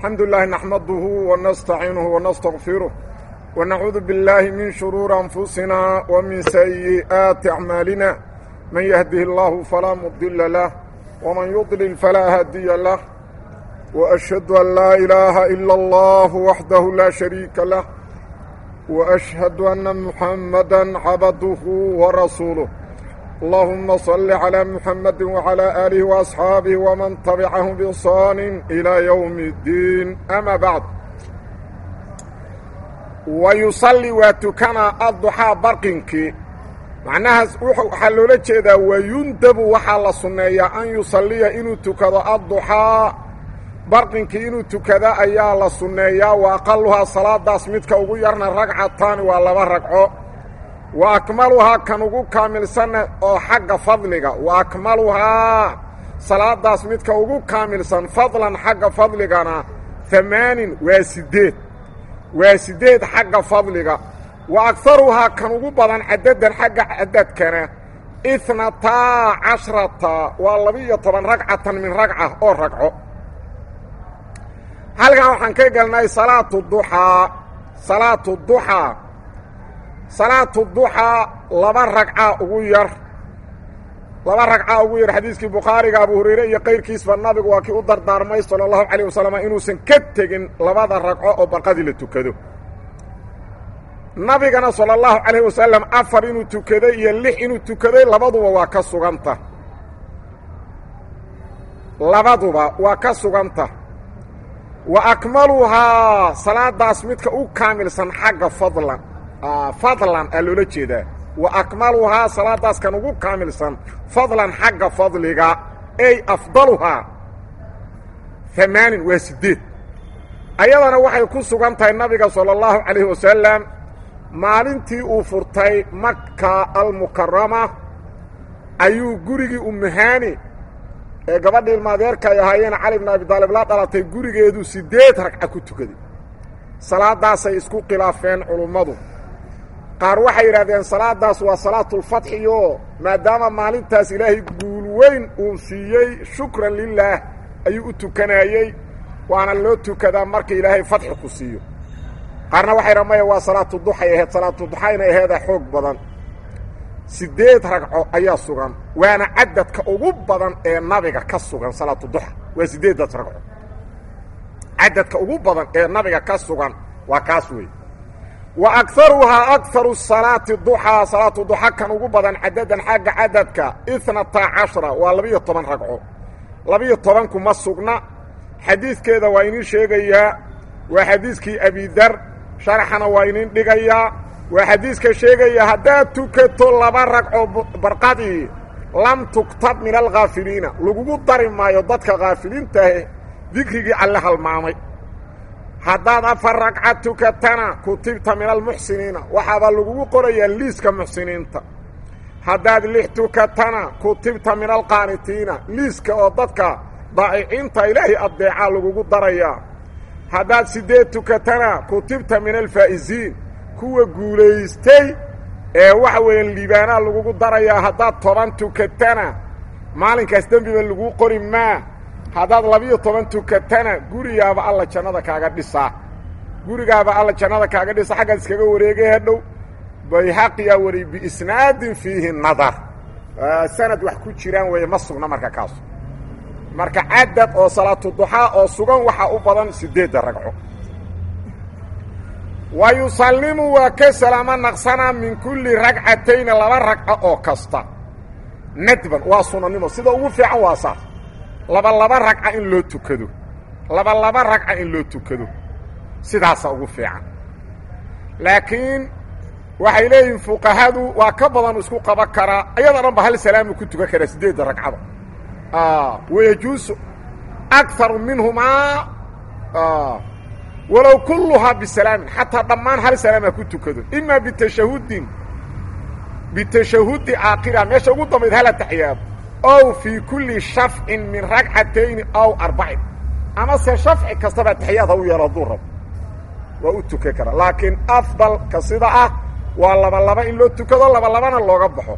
الحمد لله نحمده ونستعينه ونستغفره ونعوذ بالله من شرور أنفسنا ومن سيئات أعمالنا من يهده الله فلا مضل له ومن يضلل فلا هادي له وأشهد أن لا إله إلا الله وحده لا شريك له وأشهد أن محمدا عبده ورسوله اللهم صل على محمد وعلى آله وأصحاابه ومن تبعهم بإحسان إلى يوم الدين أما بعد ويصلي وتكنا الضحى برقنك معناها waxaa loola jeedaa wayundabu waxaa la sunneeyaa an yusalliya inuu tukado adduxaa barqinkii inuu tukada ayaa la sunneeyaa wa aqaluhaa salaadaas midka ugu yarna ragcataani waa laba ragco wa akmaluhaa kan ugu kaamilsanna oo xagga fadliga wa akmaluhaa salaadaas midka ugu kaamilsan fadlan xagga fadligana amaanin waa siddeed waa siddeed xagga fadliga wa agaruhaa kan ugu badan cadadan xagga cadadkana ihnataa cashrata waa laba-iyo toban ragcatan min ragca oo ragco halkan waxaan ka gelnay salaatu duxaa salaatu duxaa salaatu duxaa laba ragca ugu yar laba ragca ugu yar xadiiskii bukhaariga abu hurayre iyo kayrkiisba nabigu waa kii u dardaarmay sala allahu calayh wasalam inuusan ka tegin labada ragco oo barqadii la tukado nabigana sala allahu calayh wasalam afar inuu tukaday iyo lix inuu tukaday labaduba waa ka suganta labaduba waa ka suganta wa akmaluhaa salaadaas midka u kaamilsan xagga fadlan fadlan aa loola jeedaa wa akmaluhaa salaadaas kan ugu kaamilsan fadlan xagga fadliga ey afdaluhaa amaanin waa siddeed ayadana waxay ku sugan tahay nabiga sala allahu calayhi wasalam maalintii uu furtay maka almukarama ayuu gurigii umuhaani ee gabadhii ilmaadeerka ay ahaayeen cali bn abi daalib la dhalatay gurigeedu siddeed ragca ku tukaday salaadaasay isku khilaafeen culummadu qaar waxay yidhahdeen salaadaas waa salaatulfatxiyo maadaama maalintaas ilaahay guul weyn uu siiyey shukran lilaah ayuu u tukanayey waana loo tukadaa marka ilaahay fatxi ku siiyo qaarna waxay ramaya waa salaatu duxay ahayd salaatu duxayna aheeda xoog badan siddeed ragco ayaa sugan waana cadadka ugu badan ee nabiga ka sugan salaatu duxa waa siddeeddaas ragco cadadka ugu badan ee nabiga ka sugan waa kaas wey wa agaruhaa agaru salaati duxaa salaatu duxa kan ugu badan cadadan xagga cadadka itnata cashara waa labiyo toban ragco labiyo tobanku ma sugna xadiidkeeda waa inin sheegayaa waa xadiiskii abidar sharaxana waa inin dhigayaa waa xadiiska sheegaya haddaad tukato laba ragco barqadii lam tuktab min alkhaafiliina lagugu dari maayo dadka khaafiliintaahe dikrigii alle halmaamay haddaad afar ragca tukatana kutibta min almuxsiniina waxaabaa lagugu qorayaa liiska muxsiniinta haddaad lix tukatana kutibta min alqaanitiina liiska oo dadka daa'iciinta ilaahay addeecaa lagugu darayaa haddaad siddeed tukatana kutibta min alfaa'isiin kuwa guulaystay ee waxa weeyaan liibaanaa lagugu darayaa haddaad toban tukatana maalinkaas dembiba laguu qori maa haddaad labiyo toban tukatana gurigaaba alla jannada kaaga dhisaa gurigaaba alla jannada kaaga dhisa xaggaad iskaga wareegay hadhow bayhaqiyaa wariy biisnaadin fiihi nadar sanad wax ku jiraan weeye ma sugna marka kaasu marka cadad oo salaatu duxaa oo sugan waxaa u badan siddeedda ragco wa yusallimu waa ka salaamo naqsanaa min kulli ragcatayni laba ragco oo kasta nadban waa sunanimo sida ugu fiican waa saas laba laba ragca in loo tukado laba laba ragca in loo tukado sidaasa ugu fiican laakiin waxay leeyihiin fuqahadu waa ka badan isku qaban karaa ayada dhan ba hal salaamu ku tukan karaa siddeedda ragcada wayajuusu akaru minhumaa walow kulluhaa bisalaamin xataa dhammaan hal salaam ha ku tukado imaa bitashahudin bitashahudi aakhira meesha ugu dambayd hala taxiyaado ow fii kulli shafcin min ragcatayni ow arbacin ama se shafci kastaba taxiyaad ha u yeelo hadduu rabo waa u tukan karaa laakiin afdalka sida ah waa laba laba in loo tukado laba labana looga baxo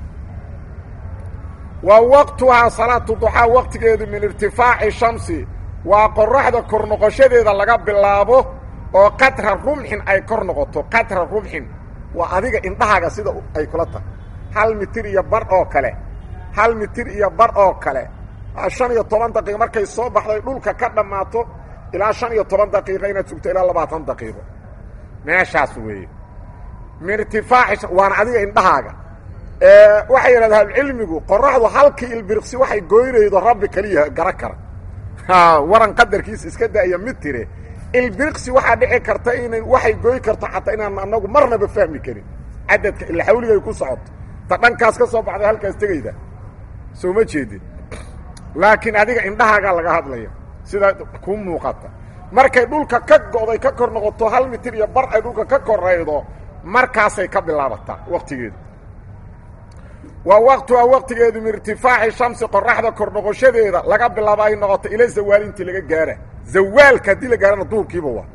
wa waqtuhaa salaatu duxaa waqtigeedu min irtifaaci shamsi waa qoraxda kor noqoshadeeda laga bilaabo oo qatra rumxin ay kor noqoto qatra rumxin waa adiga indhahaaga sida ay kula tahay hal mitir iyo bar oo kale hal mitir iyo bar oo kale shan iyo toban daqiiqo markay soo baxday dhulka ka dhammaato ilaa shan iyo toban daqiiqo inaad sugto ilaa labaatan daqiiqo meeshaas weeye min irtifaaci waana adiga indhahaaga waxay yidhahdaa ahlucilmigu qoraxdu halkii ilbiriqsi waxay goynaydo rabbi keliya gara kara waran qadarkiisa iska da'aya mid tire ilbiriqsi waxaa dhici karta inay waxay goy karto xataa inaan anagu marnaba fahmi karin cadadka ila xawligay ku socoto ta dhankaas ka soo baxday halkaas tegayda soo ma jeedin laakiin adiga indhahaagaa laga hadlaya sida kuu muuqata markay dhulka ka go'day ka kor noqoto hal mitir iyo bar ay dhulka ka koraydo markaasay ka bilaabataa waktigeedu waa waqtuha waqtigeedu min irtifaaci shamsi qoraxda kor noqoshadeeda laga bilaabo ay noqoto ila zawaal intii laga gaara zawaalka haddii la gaarana duurkiiba waa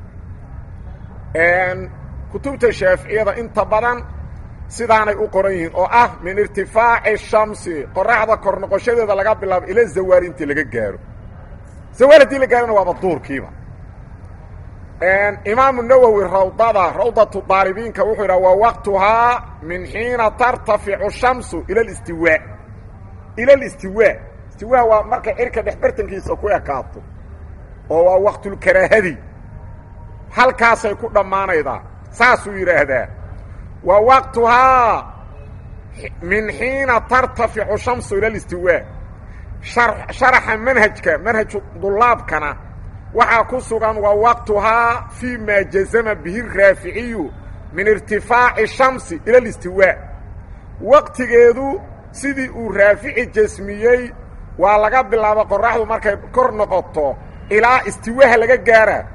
kutubta shaaficiyada inta badan sidaanay u qoran yihiin oo ah min irtifaaci shamsi qoraxda kor noqoshadeeda laga bilaabo ila zawaal intii laga gaaro zawaal haddii la gaarana waaba duurkiiba imaamu nawowi rawdada rawdatu daalibiinka wuxuu yidhaha waa waqtuhaa min xiina tartaficu shamsu ila listiwaa ila listiwaa istiwaa waa markay cirka dhexbartankiisa ku ekaato oo waa waqtulkaraahadi halkaasay ku dhammaanaydaa saasuu yidhaahdaa wa waqtuhaa min xiina tartaficu shamsu ila listiwaa sharaxa manhajka manhaju dulaabkana waxaa ku sugan wa waqtuhaa fii maa jazama bihi raaficiyu min irtifaaci shamsi ila listiwaa waqtigeedu sidii uu raafici jasmiyey waa laga bilaabo qoraxdu markay kor noqoto ilaa istiwaaha laga gaara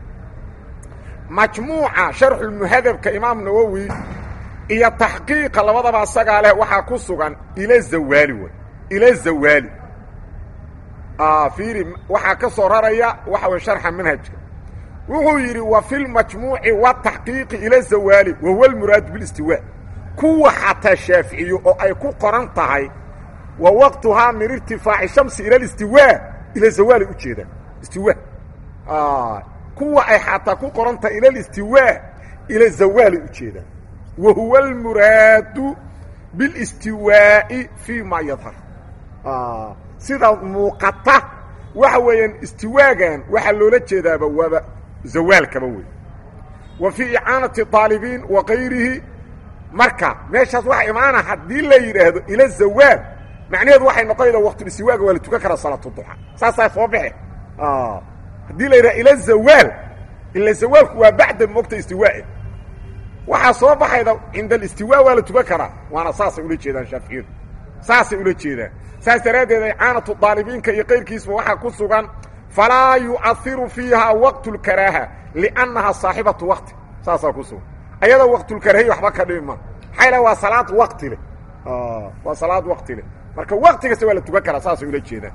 majmuuca sharxulmuhadabka imaam nawowi iyo taxqiiqa labadaba asagaa leh waxaa ku sugan ila zawaali wey ila zawaali fiiri waxaa ka soo raraya waxa way sharxa manhajka wuxuu yidhi wa fi lmajmuuci wataxqiiqi ila zawaali wa huwa almuraadu bilistiwaa kuwa xataa shaaficiyo oo ay ku qoran tahay wa waqtuhaa min irtifaaci shamsi ila listiwaa ila zawaali ujeedaan istiwa kuwa ay xataa ku qoran tahay ila listiwaa ila zawaali ujeedaan wa huwa almuraadu bilistiwaa'i fii ma yadhar sida muuqata waxa weeyaan istiwaagan waxaa loola jeedaaba waaba zawaalkaba wey wa fii icaanati طaalibiin wa kayrihi marka meeshaas waxa imaana haddii la yidhaahdo ila zawaal macnaheedu waxay noqonayda waqtulistiwaaga waa la tukan karaa salaatu duxa saasaa soo baxe haddii la yidhahdo ila zawaal ila zawaalku waa bacda mogta istiwaae waxaa soo baxayda cinda alistiwaa waa la tukan karaa waana saasay ula jeedaan shaaficiyadu saasay ula jeedaan saas daraaddeed icaanatu daalibiinka iyo kayrkiisba waxaa ku sugan falaa yu'ahiru fiiha waqtu lkaraaha liannaha saaxibatu waqti saasaa ku sugan ayada waqtulkaraahiy waxba ka dhimi ma maxaa la waa salaad waqti leh waa salaad waqti leh marka waqti kasta waa la tukan karaa saasay ula jeedaan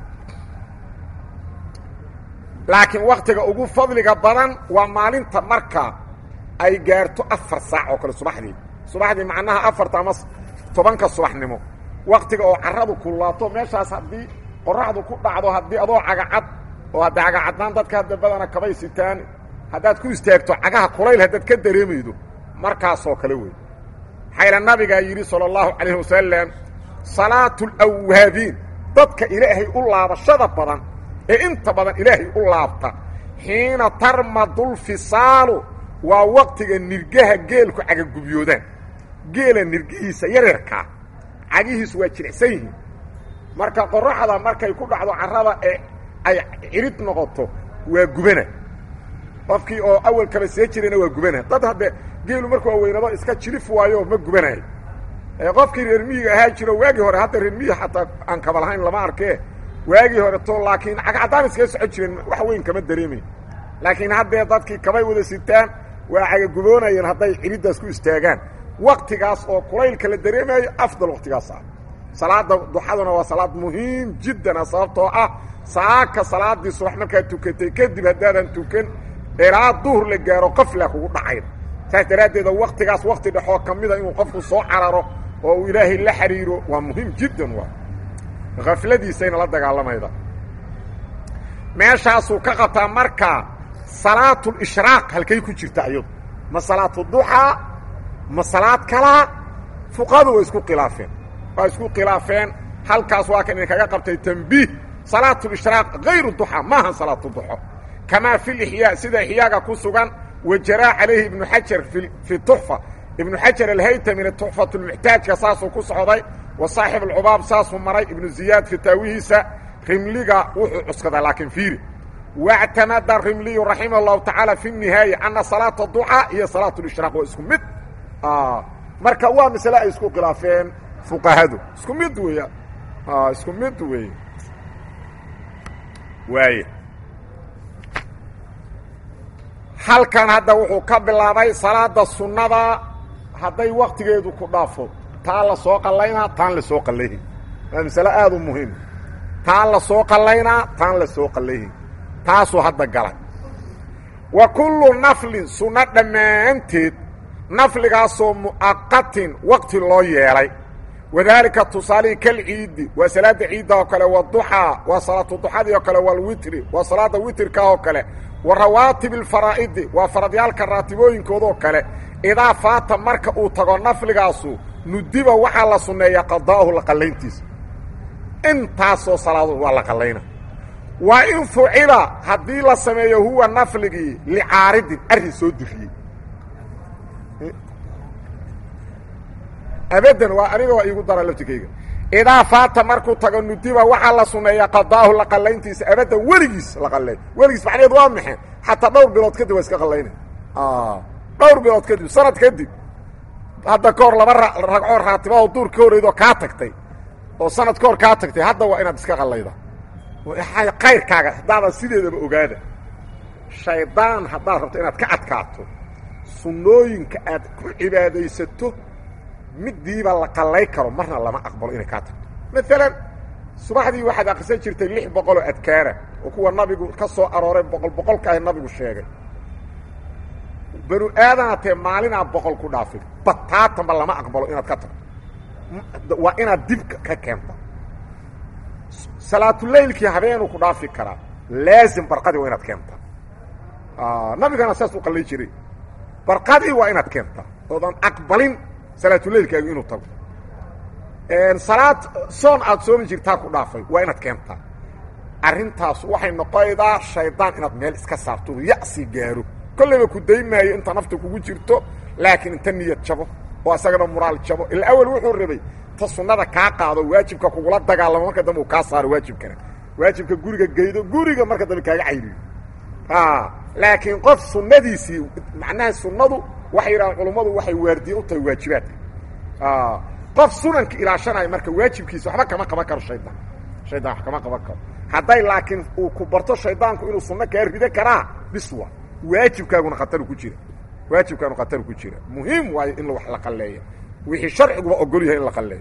laakiin waktiga ugu fadliga badan waa maalinta marka ay gaarto afar saac oo kale subaxdii subaxdii macnaha afarta ama tobanka subaxnimo waktiga oo caradu kulaato meeshaas haddii qoraxdu ku dhacdo haddii adoo cagacad oo hadda cagacaddaan dadka hadda badana kabay sitaan haddaad ku istaagto cagaha kulayl haddaad ka dareemaydo markaasoo kale wey xayla nabigaa yidhi salى اllahu calayh wasalam salaatu اlawaabiin dadka ilaahay u laabashada badan ee inta badan ilaahay u laabta xiina tarmadulfisaalu waa waktiga nirgaha geelku cagagubyoodaan geela nirgihiisa yareerkaa cagihiisu waa jilicsan yihiin marka qoraxda markay ku dhacdo carrada ee ay cirid noqoto waa gubana qofkii oo awal kaba see jirayna waa gubana dad hadde geelu markuu aweynado iska jilif waayo ma gubanayo qofkii reer miyiga ahaa jiro waagii hore hadda reer miyi xataa aan kaba lahayn lama arkee waagii hore to laakiin cagcaddaan iskaga socon jireen wax weyn kama dareemayn laakiin haddee dadkii kabay wada sitaan waa cagaguboonayeen hadday ciriddaas ku istaagaan waktigaas oo kulaylka la dareemayo afdal waktigaas ah salaada duxaduna waa salaad muhiim jiddana sababtoo ah saaka salaadii subax markaad tukatay kadib haddaadan tukan ilaa duhur la gaaro qafla kugu dhacayn saas daraaddeeda waktigaas wakti dhexoo ka mida inuu qofku soo cararo oo uu ilaahay la xiriiro waa muhiim jiddan waa afladiisayna la dagaalamayda meeshaasuu ka qabtaa marka salaatulishraaq halkay ku jirta ayadu ma salaatuduxaa ma salaad kalaa fuqahadu waa isku khilaafeen waa isku khilaafeen halkaas waa kan idinkaga qabtay tambiih salaatulishraaq hayru duxaa maaha salaatuduxo kamaa fi lixyaa sida ixyaaga ku sugan wajaraa calayhi ibnu xajar fi tuxfa ibnu xajar alhaytamina tuxfat lmuxtaajka saasuu ku socday wa saaxib alcubaab saasuu maray ibnu ziyaad fitaawihiisa rimliga wuxuu cuskadaa laakiin fiiri wاctamada rimliyu raximah اllahu tacaala fi nihaaya ana salaata duxaa iyo salaat lishraaq waa isku mid marka waa masle ay isku khilaafeen fuqahadu isku mid weya isku mid wey waay halkan hadda wuxuu ka bilaabay salaada sunnada hadday waktigeedu ku dhaafo taa la soo qallaynaa taan la soo qallayhin waa masale aada u muhiim taan la soo qallaynaa taan la soo qallayhin taasuu hadda galay wa kullu naflin sunno dhammaanteed nafligaasoo mu'aqatin waqti loo yeelay wadaalika tusaalihii kalciidi waa salaada ciidda oo kale waduxaa waa salaatu duxadii oo kale walwitri waa salaada witrka oo kale wa rawaatib alfaraa'idi waa faradyaalka raatibooyinkoodoo kale idaa faata marka uu tago nafligaasu nudiba waxaa la sunneeyaa qadaa'uhu la qallayntiisa intaasoo salaadood waa la qallayna waa in fucila haddii la sameeyo huwa nafligii licaaridin arrin soo diriyey abadan waa aniga waa iigu dara laftikayga idaa faata markuu tago nudiba waxaa la sunneeyaa qadaahu la qallayntiisa abadan weligiis la qalleey weligiis macnaheed waa maxay xataa dhowr bilood kadib waa iska qallayna dhowr bilood kadib sanad kadib hadda ka hor laba ragcoo raatibahoo duur ka horreydoo kaa tagtay oo sanad ka hor kaa tagtay hadda waa inaad iska qallayda kayrkaaga haddaadan sideedaba ogaada shaydaan haddaad rabto inaad ka adkaato sunnooyinka aad ku cibaadaysato midiiba la qallay karo marna lama aqbalo inay kaa tagto maalan subaxdii waxaad akrisan jirtay lix boqoloo adkaara oo kuwa nabigu ka soo arooray boqol boqolkaahi nabigu sheegay banu aadanaatee maalinaa boqol ku dhaafin bataatanba lama aqbalo inaad ka tagto waa inaad dib ka keenta salaatuleylkii habeenuu ku dhaafi karaa laazim barqadii waa inaad keentaa nabigana saas u qallay jiray barqadii waa inaad keentaa oodan aqbalin salaatuleylkaagu inuu tago salaad soon aad soomi jirtaa ku dhaafay waa inaad keentaa arrintaas waxay noqonaydaa shaydaan inaad meel iska saarto ya'si gaaro kollayba ku daymaayo inta nafta kugu jirto laakiin inta niyad jabo oo asagana muraal jabo ila awel wuxuu rabay ta sunnada kaa qaado waajibka kugula dagaalamo marka dambe uu kaa saaro waajibkana waajibka guriga geydo guriga marka dambe kaaga cayriyo laakiin qof sunnadiisii macnaha sunnadu waxay yidhahaan culummadu waxay waardiye u tahay waajibaadka qof sunanka ilaashanaya marka waajibkiisa waxba kama qaban karo shaydaan shaydaan wax kama qaban karo hadday laakiin uu ku barto shaydaanku inuu sunno kaa rido karaa biswa waajibkaaguna khataru ku jira waajibkaanu khataru ku jira muhiim waayo in wax la qalleeyo wixii sharciguba ogol yahay in la qalleeyo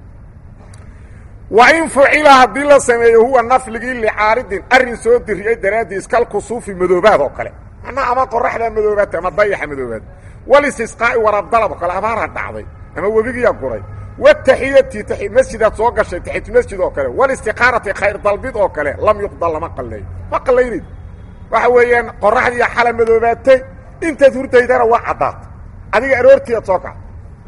wa in fucila haddii la sameeyo huwa nafligii licaaridin arrin soo diriyey daraaddiis kalkusuufi madoobaad oo kale macnaha ama qoraxdaa madoobaata ama dayaxa madoobaad walistisqaa'i warabdalab oo kale abaara dhacday ama webigiyaa guray wataxiyati masjidaad soo gashay taxiyatulmasjid oo kale walistiqaarati khayr dalbid oo kale lam yuqdal lama qalleeyo ma qallaynaydo waxa weeyaan qoraxdiiya xala madoobaatay intaad hurdaydana waa caddaata adiga aroortiiad soo kaca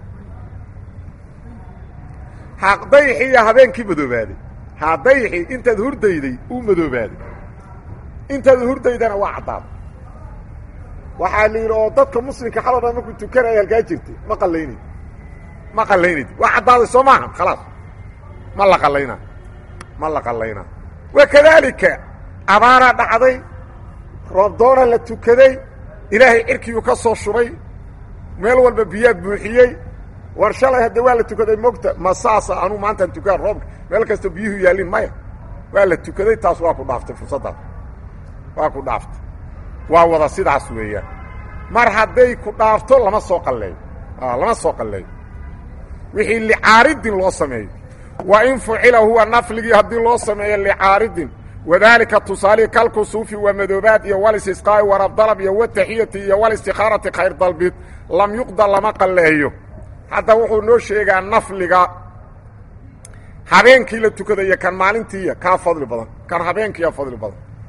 dayxiiya habeenkii madoobaaday ha dayxii intaad hurdayday uu madoobaaday intaad hurdaydana waa caddaada waxaa la yidhi oo dadka muslimka xalo dhan markuu tukanaya halkaa jirtay ma qallaynaydi ma qallaynaydi waa caddaaday soo maaha khalaas ma la qallaynaa ma la qallaynaa wa kadaalika abaaraa dhacday roobdoona la tukaday ilaahay cirkiyuu ka soo shubay meel walba biyaa buuxiyey war shalay hadde waa la tukaday mogta ma saasa anuu maantaan tukaan roobka meel kasta biyuhu yaallin maya waa la tukaday taas waa ku dhaaftay fursaddaas waa ku dhaaftay waa wada sidaas weeyaan mar hadday ku dhaafto lama soo qalleeyo lama soo qalleeyo wixii licaaridin loo sameeyo wa in fucila huwa nafligii haddii loo sameeyo licaaridin wadaalika tusaalihi kalkusuufi waa madoobaad iyo walistisqaa'i warabdalab iyo wataxiyati iyo walistikhaarati khayr dalbid lam yuqda lama qalleeyo hadda wuxuu noo sheegaa nafliga habeenkii la tukadayo kan maalintiiya kaa fadli badan kan habeenkiiya fadli badan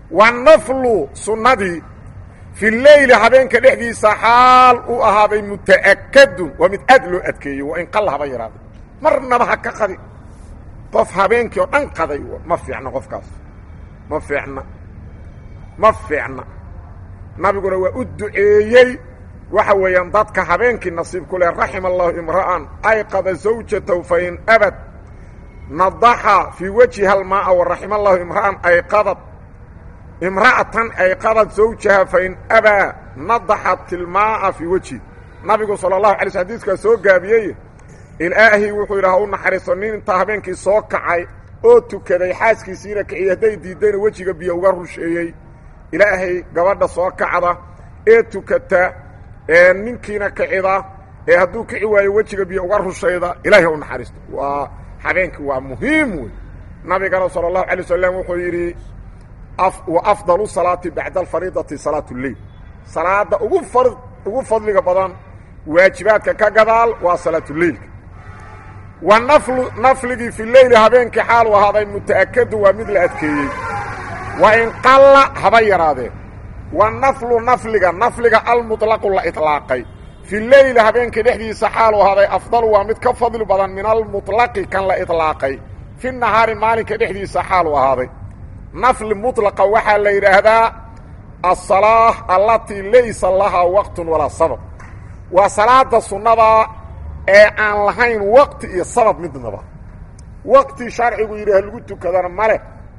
wanaflu sunnadii fi leyli habeenka dhexdiisa xaal u ahaaday muta'akadun waa mid aad loo adkeeyey waa in qalla haba yaraaday marnaba ha ka qadi qof habeenkii oo dhan qaday ma fiicna qofkaas ma fiicna ma fiicna nabiguna waa u duceeyey waxa weeyaan dadka habeenkii nasiib ku leh raxima allahu imra'an ayqada zawjatahu fain abad nadaxa fii wajhiha almaaa waraxima allahu imra'an ayqadad imra'atan ayqadad zawjaha fain abaa nadaxat ilmaaa fii wejhi nabigu sala allahu alay sl xadiiskaa soo gaabiyey ilaahay wuxuu yidhaha u naxariisto nin intaa habeenkii soo kacay oo tukaday xaaskiisiina kiciy hadday diiddayna wejiga biyo uga rusheeyey ilaahay gabadha soo kacda ee tukata ee ninkiina kicida ee hadduu kici waayo wejiga biyo uga rushayda ilaahay u naxariisto waa habeenkii waa muhiim wey nabigana sala allahu alay wasalam wuxuu yidhi wa afdalu salaati bacda alfariidati salaat lleil salaada ugu far ugu fadliga badan waajibaadka ka gadaal waa salaatuleilka wa naflu nafligii fi leyli habeenkii xaal u ahaaday muta'akadu waa mid la adkeeyey wa in qalla haba yaraadee wa naflu nafliga nafliga almuطlaqu la iطlaaqay fi leyli habeenkii dhexdiisa xaal u ahaaday afdalu waa mid ka fadli badan min almuطlaqi kan la iطlaaqay fi nahaari maalinka dhexdiisa xaal u ahaaday nafli muطlaqa waxaa la yidhaahdaa aلsalaaة allatii laysa lahaa waqtun walaa sabab waa salaada sunnada ee aan lahayn waqti iyo sabab midnaba waqti sharcigu yidhi ha lagu tukadana male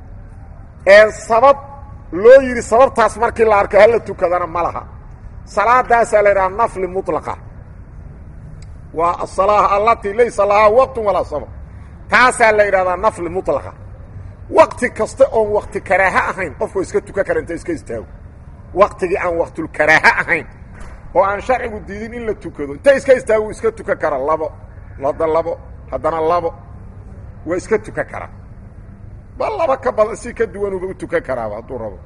ee sabab loo yidhi sababtaas markii la arko hala tukadana ma laha salaadaasaa la yidhaha nafli muطlaqa waa aلsalaaة allatii laysa lahaa waqtun walaa sabab taasaa la yidhahdaa nafli muطlaqa waqti kasta oon waqti karaaha ahayn qofku iska tukan kara inta iska istaago waqtigii aan waqtulkaraaha ahayn oo aan sharcigu diidin in la tukado inta iska istaagu iska tukan kara labo lada labo haddana labo waa iska tukan karaa bal laba ka badan si ka duwanuba u tukan karaaba hadduu rabo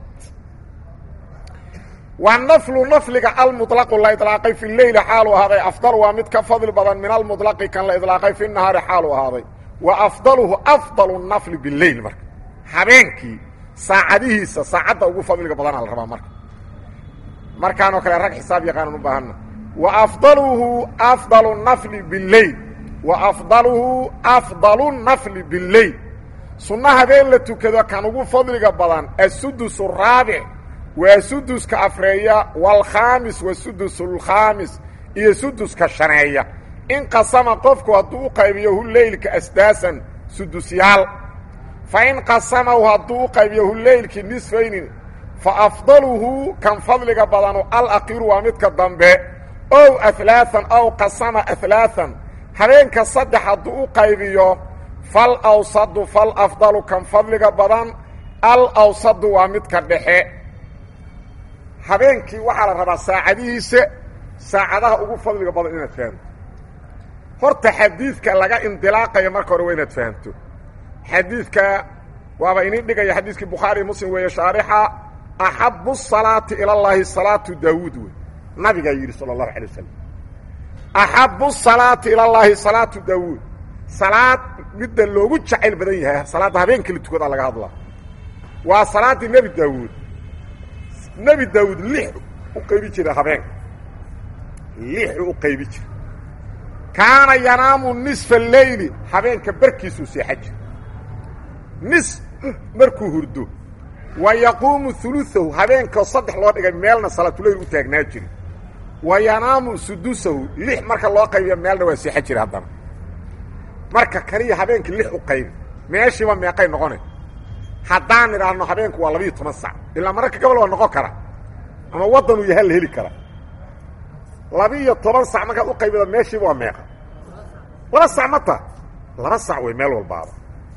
waa naflu nafliga almuطlaqu la iطlaaqay fi leyli xaalu ahaaday afdal waa mid ka fadli badan min almuطlaqi kan la iطlaaqay fi nahaari xaalu ahaaday wa afdaluhu afdalu nafli bileyl marka habeenkii saacadihiisa saacadda ugu fadliga badana la rabaa marka markaanoo kale rag xisaab yaqaanan u baahanna wa afdaluhu afdalu nafli bileyl wa afdaluhu afdalu nafli bileyl sunno habeen la tukado kan ugu fadliga badan asudus raabic waa suduska afreeya waalkhaamis wa sudus lkhaamis iyo suduska shaneeya in qasama qofku hadduu u qaybiyo hu leylka asdaasan sudusyaal fa in qasamahu hadduu u qaybiyo hu leylkii nisfayni fa afdaluhu kan fadliga badanu alakiru waa midka dambe ow alaaan ow qasama alaaan habeenka saddex hadduu u qaybiyo fal awsadu fal afdalu kan fadliga badan al awsadu waa midka dhexe habeenkii waxaa la rabaa saacadihiisa saacadaha ugu fadliga badan inaad fahamto horta xadiidka laga indilaaqayo marka hore waa inaad fahamto xadiidka waaba inin dhigaya xadiiskii bukhaari muslim weeye shaarixa axabu الsalaati ilى اllahi salaatu daawuud wey nabigaa yidhi salى الlahu alay wasalam axabu الsalaati ilى اllahi salaatu daawuud salaad midda loogu jacayl badan yahay salaadda habeenka la tukadaa laga hadlaa waa salaaddii nebi daawuud nebi daawuud lix u qaybi jira habeenka lixu u qaybi jira kaana yanaamu nisfa leyli habeenka barkiisuu seexa jira nis markuu hurdo wa yaquumu uluahu habeenkao saddex loo dhigay meelna salaatuleyl u taagnaa jiri wa yanaamu sudusahu lix marka loo qaybiya meelna waa seexa jira haddana marka kaliya habeenkii lix u qaybi meeshiiba meeqay noqona haddaan idhaahno habeenku waa labiiyo toban sac ilaa mararka gobol waa noqon kara ama waddanuu yaha la heli kara labi-iyo toban sac markaad u qaybida meeshiiba waa meeqa laba sac ma ta laba sac wey meel walbaaba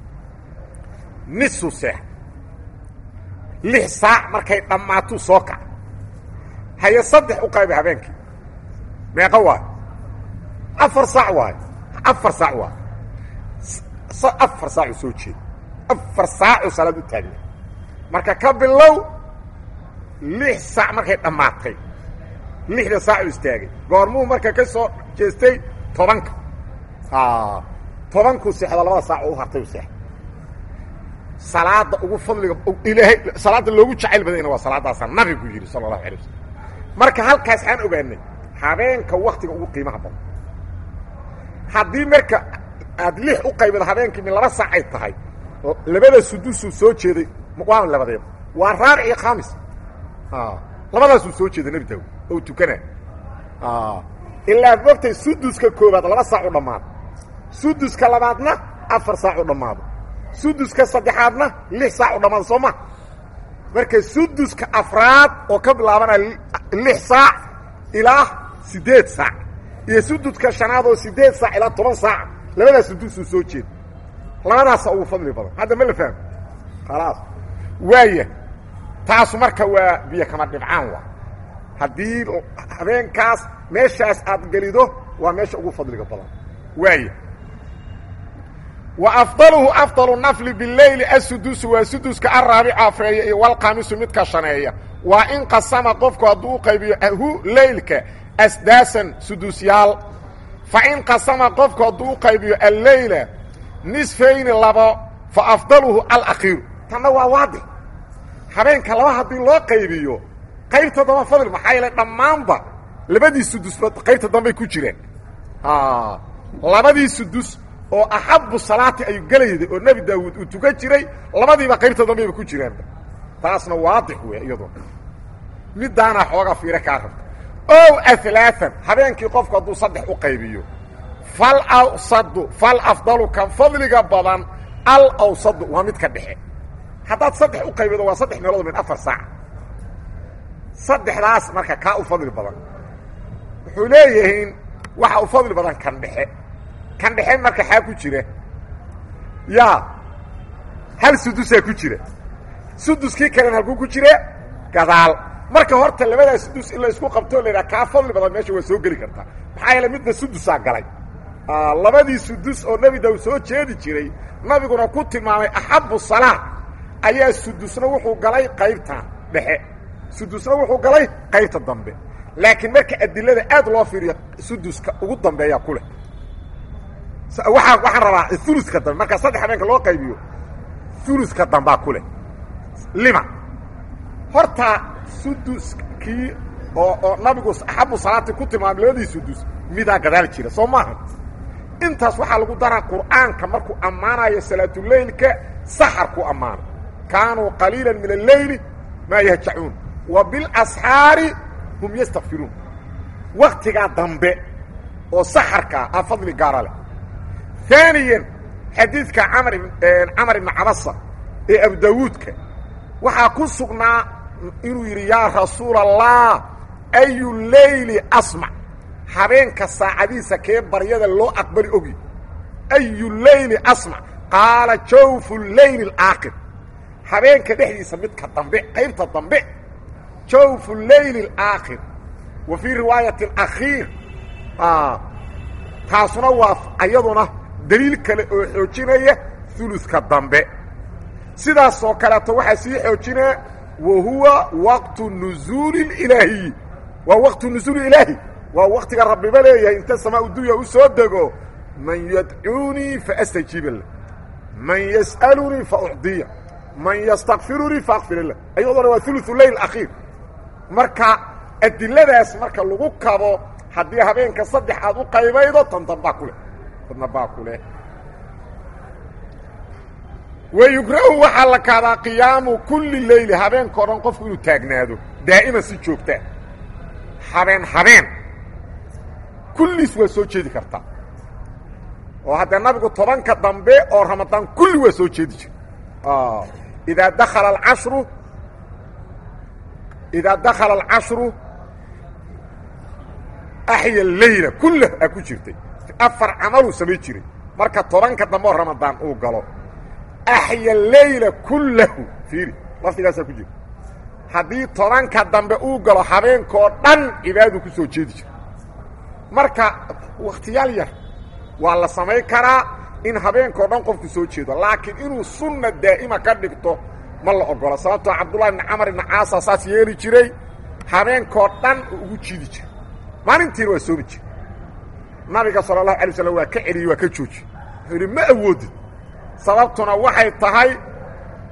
nisu seex lix saac markay dhammaatuu soo kaca haye saddex u qayba habeenkii meeqa waay afar saac waay afar saac waay afar saacuu soo jeeda afar saacuu salaad u taagna marka ka bilow lix saac markay dhammaatay lixda saacuu istaagay goormuu marka ka soo jeestay tobanka tobankuu seexda labada saac oo u hartay u seexda salaada ugu fadliga ilaahay salaada loogu jacayl badanyna waa salaadaasaa nabigu yidhi sala allahu alay wasalam marka halkaas waxaan ogaanay habeenka waktiga ugu qiimaha badan haddii marka aad lix u qaybido habeenkii min laba saac ay tahay labada sudusuu soo jeeday waa labadeeba waa raabic iyo khamis labadaasuu soo jeeda nebi daawud oo tukana ilaa mogtay suduska koobaad laba saac u dhammaado suduska labaadna afar saac u dhammaado suduska saddexaadna lix saac u dhammaado soo ma marka suduska afraad oo ka bilaabanaya lix saac ilaa siddeed saac iyo suduska shanaad oo siddeed saac ilaa toban saac labadaas sudusuu soo jeeda labadaasa ugu fadli badan hadda ma la fahmo khalaas waaya taasu marka waa biyo kama dhibcaan waa haddii habeenkaas meeshaas aad gelido waa meesha ugu fadliga badan waaya wa afdaluhu afdalu nafli bileyli asudusu waa suduska araabic afreeya iyo walkhamisu midka shaneeya waa in qasama qofku hadduu u qaybiyo hu leylka asdaasan sudusyaal fa in qasama qofku hadduu u qaybiyo alleyla nisfayni labo fa afdaluhu alakhiiru tanna waa waadix habeenka laba haddii loo qaybiyo qaybta damba fadl maxaa yeele dhammaanba labadii sudusba qaybta dambay ku jireen labadii sudus oo axabu salaati ay gelayday oo nebi daawuud uu tukan jiray labadiiba qaybta dambayba ku jiraan taasna waadix wey iyadoo midaana xooga fiire kaa rabta ow alaaan habeenkii qofku hadduu saddex u qaybiyo fal awsadu fal afdalu kan fadliga badan al awsadu waa midka dhexe haddaad saddex u qaybido waa saddex meelood min afar saac saddexdaas marka kaa u fadli badan wuxuu leeyihiin waxa u fadli badan kan dhexe kan dhexe marka xaa ku jira yaa hal sudusaa ku jira suduskii kalena halkuu ku jira gadaal marka horta labadaa sudus in la isku qabtoo la yidhaha kaa fadli badan meesha waa soo geli kartaa maxaa yeele midna sudusaa galay labadii sudus oo nebi daw soo jeedi jiray nabiguna ku tilmaamay axabu salaa ayaa sudusna wuxuu galay qaybtan dhexe sudusna wuxuu galay qaybta dambe laakiin marka adilada aad loo fiiriyo suduska ugu dambeeyaa ku leh waaa waxaan rabaa uluska dambe markaa saddex habeenka loo qaybiyo uluska dambaa ku leh lima horta suduskii oo oo nabigu axabu salaati ku tilmaamay labadii sudus midaa gadaal jira soo maaha intaas waxaa lagu daraa qur'aanka markuu ammaanayo salaatuleylka saxar ku ammaano kaanuu qaliila min alleyli maa yahjacuun wa bilasxaari hum yastakfiruun waktigaa dambe oo saxarkaa a fadli gaara leh aaniyan xadiidka amar camar ibni cabasa ee abu daawuudka waxaa ku sugnaa inuu yidhi yaa rasuula allah ayu leyli asmac habeenka saacadiisa kee baryada loo aqbali ogi ayu leyli asmac qaala jawfu leyli alaakhir habeenka dhexdiisa midka dambe qaybta dambe jawfu leyli alaakhir wa fii riwaayati alakhiir taasuna waa ayaduna daliil kale oo xoojinaya uluska dambe sidaasoo kaleeto waxaa sii xoojinaya wa huwa waqtu nuzuuli ilaahiy waa waqtu nuzuuli ilaahi waa waktiga rabbiba leeyahay inta samaa dunya u soo dego man yadcuunii faastajiiba lah man yas'alunii faucdiya man yastakfirunii faakfir lah ayadona waa ulu leyl akhiir marka adiladaas marka lagu kabo haddii habeenka saddex aad u qaybaydo tan dambaa ku leh tandambaa ku leh wayukrahu waxaa la kaadaa qiyaamu kulli leyli habeenkao dhan qofku inuu taagnaado daa'iman si joogtaa habeen habeen kulliis waa soo jeedi kartaa oo haddee nabigu tobanka dambe oo ramadaan kulli waa soo jeedi jira idaa dakala alcashru idaa dakala alcashru axya leyla kullah aa ku jirtay afar camaluu samay jiray marka tobanka dambe oo ramadaan uu galo axya leyla kullahu fiiri lafdigaasaa ku jira haddii tobanka dambe uu galo habeenkoo dhan cibaadadu ku soo jeedi jira marka wakhtiyaal yar waa la samayn karaa in habeenkao dhan qofku soo jeedo laakiin inuu sunna daa'ima ka dhigto ma la ogola sababtoo cabdullahi ibni camar ibni caasa saas yeeli jiray habeenkoo dhan uu ugu jiidi jira maalintiina waa soomi jira nabiga sala allahu alay slam waa ka celiyey waa ka jooji wuxuu yidhi ma awoodid sababtuna waxay tahay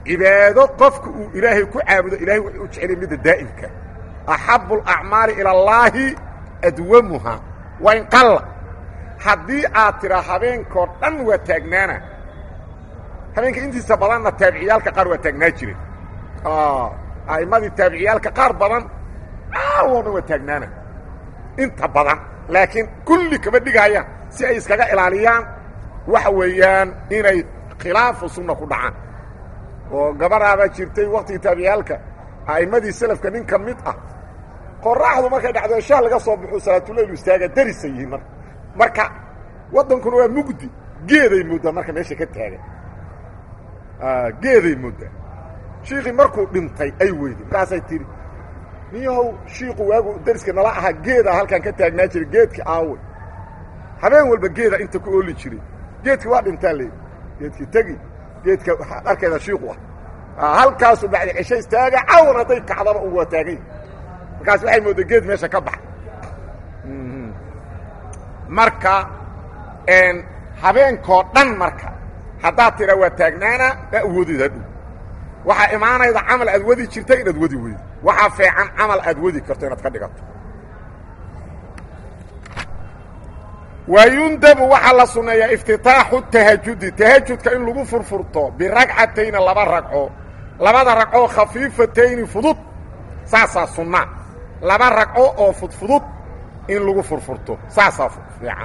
cibaado qofka uu ilaahay ku caabudo ilahay wuxuu u jeceliya midda daa'imka axabu alacmaali ila allaahi adwamuha wayn qalla haddii aad tidhaa habeenkoo dhan waa taagnaana habeenka intiisa badanna taabiciyaalka qaar waa taagnaa jireen a'immadii taabiciyaalka qaar badan aawoo dhan waa taagnaana inta badan laakiin kulli kama dhigayaan si ay iskaga ilaaliyaan waxa weeyaan inay khilaafu sunna ku dhacaan oo gabadhaabaa jirtay waktigii taabiciyaalka a'immadii selafka nin ka mid ah qoraxdu markay dhacdo shaah laga soo baxuu salaatuleylu istaaga darisa yihiin marka marka waddankuna waa mugdi geeday mooddaa marka meesha ka taagan geeday mooddaa shiikii markuu dhintay ay weyday markaasay tidhi niyahow shiiku waagu dariska nala ahaa geedaa halkaan ka taagnaa jiray geedkii aawey habeen walba geeda inta ku ooli jiray geedkii waa dhintaa leey geedkii tegi geedka waxaad arkaydaa shiiku ah halkaasuu bacdi cesho istaaga cawn hadday kacdaba u waa taagay markaas waxay moodday geed meesha ka baxa marka habeenkoo dhan marka haddaad tidhaa waa taagnaana ma awoodid hadhow waxaa imaanayda camal aad wadi jirta inaad wadi weydo waxaa feecan camal aad wadi karto inaad ka dhigato wayundabu waxaa la sunneeyaa iftitaaxu tahajudi tahajudka in lagu furfurto biragcatayni laba ragco labada ragcoo khafiifatayni fudud saasaa sunnaa laba ragco oo fudfudud in lagu furfurto saasaa fiican